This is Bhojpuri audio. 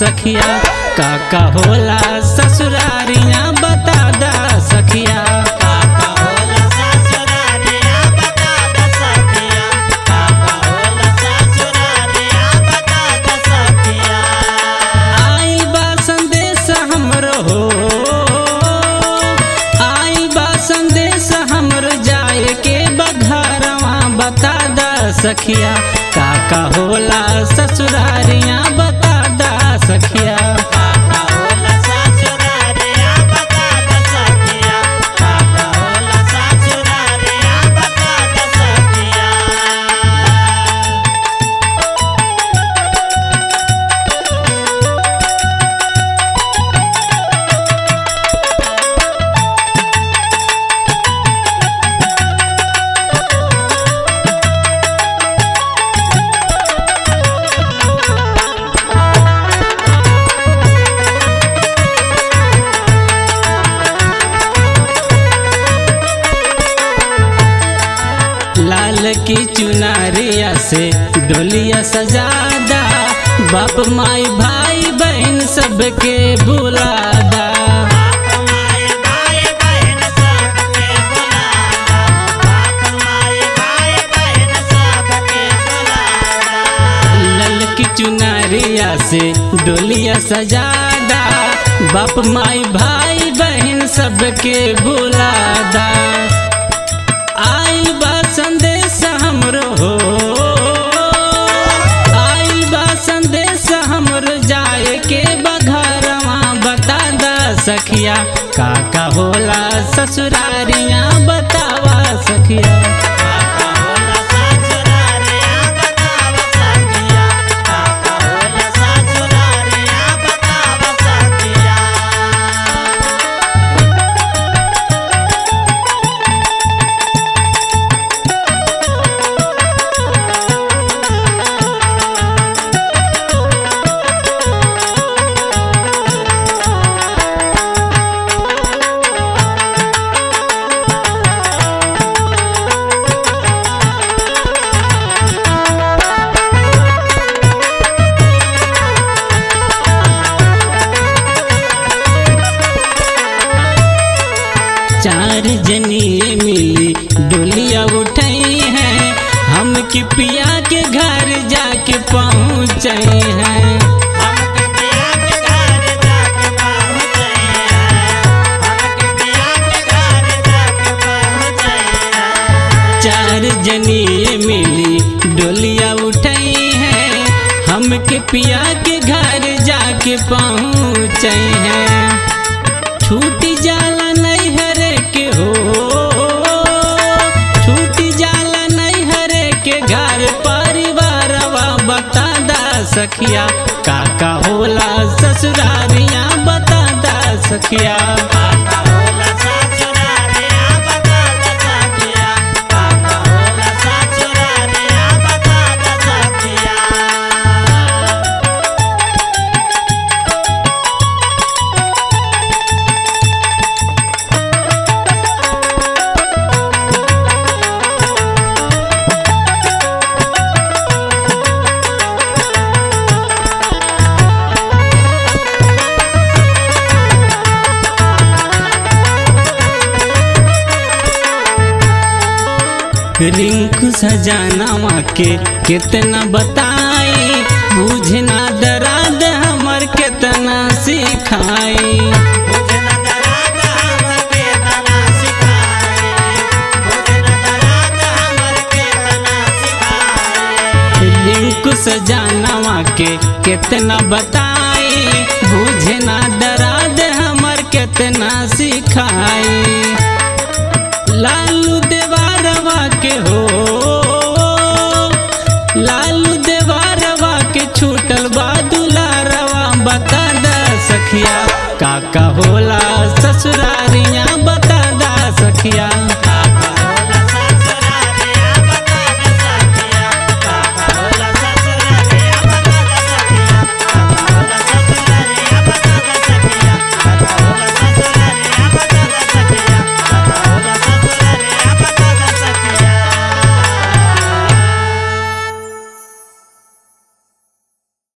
सखिया काका होला ससुरारिया बता दा सखिया काका होला ससुरारिया बता द सखिया काका होला ससुरारिया बता द सखिया आइल बा संदेश हमरो हो आइल बा संदेश हमरो जाए के बघरवा बता दा सखिया काका होला ससुरारिया बता दा सखिया काका होला ससुरारिया बता द सखिया काका होला ससुरारिया बता द सखिया लाल की चुनारिया से डोलिया सजादा बाप माई भाई बहन सबके बुलादा बाप माय भाई बहन सबके बुलादा बाप माय भाई बहन सबके बुलादा लाल की चुनारिया से डोलिया सजादा बाप माई भाई बहन सबके बुलादा आइल बा संदेश हमरो हो आइल बा संदेश हमरो जाए के बघरवा बता दा सखिया काका होला ससुरारिया बतावा सखिया काका होला ससुरारिया बताव सखिया काका होला ससुरारिया बताव सखिया चार जनिए मिली डोलिया उठाई है हम की पिया के घर जाके पहुँचे हैं हमके पिया के घर जाके पहुँचे हैं हमके पिया के घर जाके पहुँचे हैं चार जनिए मिली डोलिया उठाई है हम के पिया के घर जाके पहुँचे हैं छूटी जाला नैहर के हो छूटी जाला नैहर के घर परिवारवा बता दा सखिया काका होला ससुरारिया बता दा सखिया काका होला ससुरारिया बता द सखिया काका होला ससुरारिया बता द सखिया रिंकू सजाना के कितना बताई बुझना दराद हमर कितना सिखाई मुझे न दराद हमके तना सिखाए मुझे न दराद हमके तना सिखाए रिंकू सजाना के कितना बताई बुझना दराद हमर कितना सिखाई लालू देवारवा के हो लालू देवारवा के छूटल बा दुलारवा बता दा सखिया काका होला ससुरार